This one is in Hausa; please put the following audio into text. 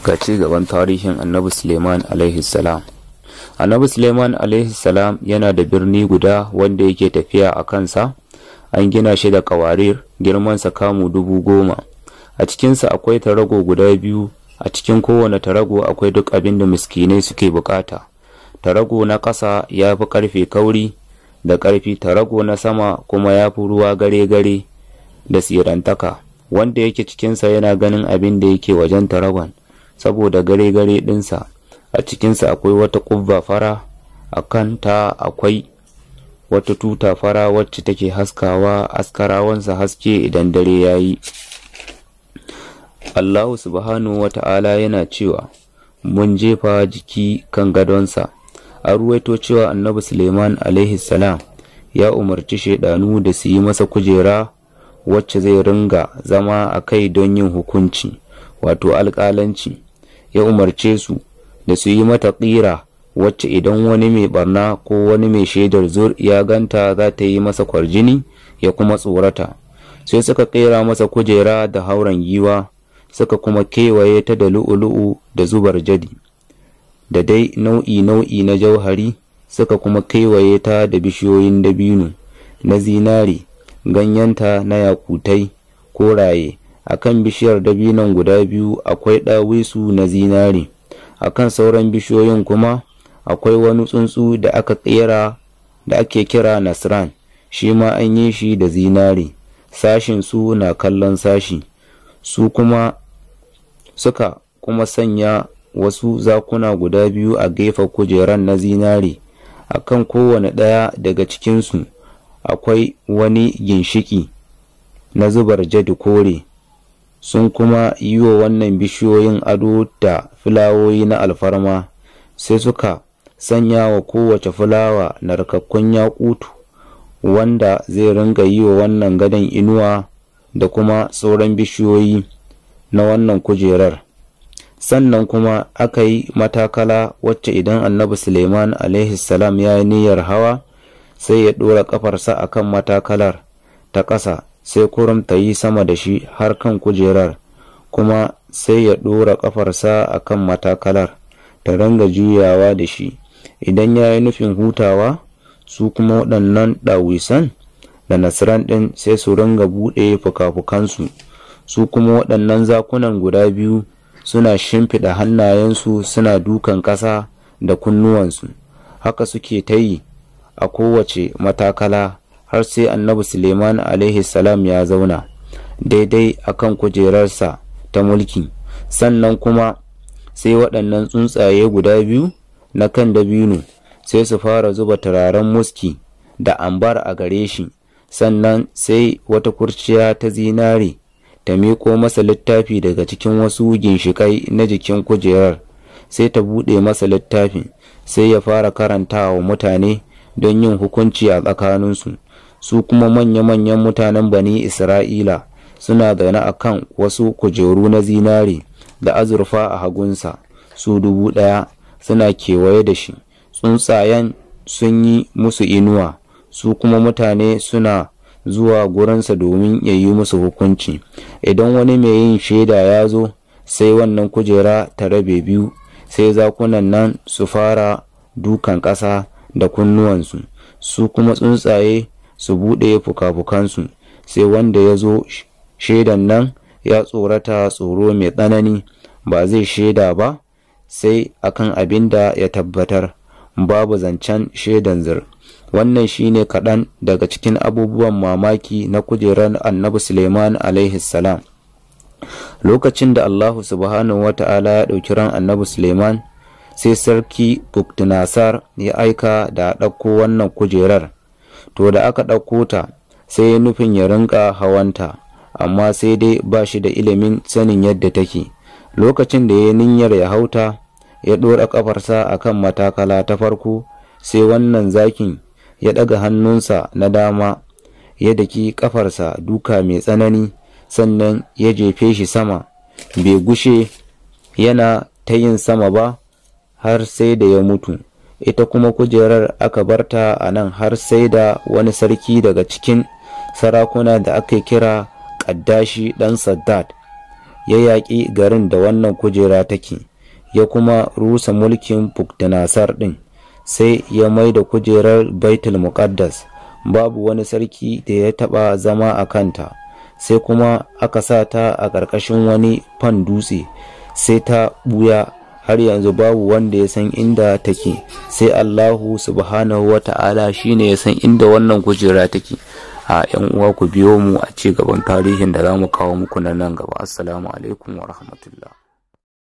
ga ci gaban tarihin annabi suleiman alaihi salam annabi suleiman alaihi salam yana da birni guda wanda yake tafiya a kansa an gina shi da kawarir girmansa kamu dubu goma a cikinsa akwai tarago guda biyu a cikin kowane tarago akwai duk abin da miskinai suke bukata tarago na ƙasa ya fi ƙarfe kauri da ƙarfi tarago na sama kuma ya fi ruwa gare-gare da sirantaka wanda yake cikinsa yana ganin abin da yake wajen taragon saboda gare-gare ɗinsa a cikinsa akwai wata ƙubba fara a kanta akwai wata tuta fara wacce take haskawa askarawansa haske idan dare ya yi allahu subhanahu wa ta'ala yana cewa mun jefa jiki kan gadonsa a ruwaito cewa annabi suleiman alaihi salam ya umarci shaidanu da su yi masa kujera wacce zai ringa zama a kai don yin hukunci wato alƙalanci ya umarce su da su yi mata ƙira wacce idan wani mai barna ko wani mai shaidar zur ya ganta za ta yi masa kwarjini ya kuma tsorata sai suka ƙera masa kujera da hauren giwa suka kuma kewaye ta da lu'ulu'u da zubar jadi da dai nau'i nau'i na jauhari suka kuma kewaye ta da bishiyoyin dabino na zinare ganyenta na yakutai koraye a kan bishiyar dabinon guda biyu akwai ɗawisu na zinare a kan sauran bishiyoyin kuma akwai wani tsuntsu da aka ƙera da ake kira nasran shi ma an yi shi da zinare sashin su na kallon sashi su kuma suka kuma sanya wasu zakuna guda biyu a gefen kujeran na zinare a kan kowane ɗaya daga cikinsu akwai wani ginshiki na zubar jadi kore sun kuma yi wa wannan bishiyoyin ado da fulawoyi na alfarma sai suka sanya wa kowace fulawa narkakkun yakutu wanda zai ringa yi wa wannan gadon inuwa da kuma sauran bishiyoyi na wannan kujerar sannan kuma aka yi matakala wacce idan annabi suleiman salam ya yi niyyar hawa sai ya ɗora ƙafarsa a kan matakalar ta ƙasa sai kurum ta yi sama da shi har kan kujerar kuma sai ya ɗora ƙafarsa a kan matakalar ta ringa juyawa da shi idan ya yi nufin hutawa su kuma waɗannan ɗawisan da nasiran ɗin sai su ringa buɗe fuka-fukansu su kuma waɗannan zakunan guda biyu suna shimfiɗa hannayensu suna dukan ƙasa da kunnuwansu haka suke ta yi a kowace matakala har sai annabi suleiman alaihi salam ya zauna daidai akan kujerarsa ta mulki sannan kuma sai waɗannan tsuntsaye guda biyu na kan dabino sai su fara zuba turaren muski da ambar a gare shi sannan sai wata kurciya ta zinare ta miƙo masa littafi daga cikin wasu ginshiƙai na jikin kujerar sai ta buɗe masa littafin sai ya fara karanta wa mutane don yin hukunci a tsakaninsu su kuma manya-manyan mutanen bani isra'ila suna zaune a kan wasu kujeru na zinare da azurfa a hagunsa su dubu ɗaya suna kewaye da shi tsuntsayen sun yi musu inuwa su kuma mutane suna zuwa gurinsa domin ya yi musu hukunci idan wani mai yin shaida ya zo sai wannan kujera ta rabe biyu sai zakunan nan su fara dukan ƙasa da kunnuwansu su kuma tsuntsaye su buɗe fuka-fukansu sai wanda ya zo shaidan nan ya tsorata tsoro mai tsanani ba zai shaida ba sai akan abin da ya tabbatar babu zancen shaidan zir wannan shine kaɗan daga cikin abubuwan mamaki na kujerar annabi suleiman alaihi salam lokacin da allahu subhanahu wa ta'ala ya ɗauki ran annabi suleiman sai sarki buktunasar ya aika da ɗauko wannan kujerar to da aka ɗauko ta sai ya nufin ya rinka hawanta amma sai dai ba shi da ilimin sanin yadda take lokacin da ya niyyar ya hauta ya ɗora ƙafarsa a kan matakala ta farko sai wannan zakin ya ɗaga hannunsa na dama ya daki ƙafarsa duka mai tsanani sannan ya jefe shi sama bai gushe yana ta yin sama ba har sai da ya mutu ita kuma kujerar aka barta a nan har sai da wani sarki daga cikin sarakuna da aka kira ƙaddashi ɗan saddad ya yaƙi garin da wannan kujera take ya kuma rusa mulkin Buktanasar ɗin sai ya mai da kujerar Baitul Muqaddas babu wani sarki da ya taɓa zama a kanta sai kuma aka sa ta a ƙarƙashin wani fan dutse sai ta ɓuya har yanzu babu wanda ya san inda take sai Allahu subhanahu wa ta'ala shine ya san inda wannan kujera take a yan uwa ku biyo mu a ci gaban tarihin da za mu kawo muku na nan gaba assalamu alaikum wa rahmatullah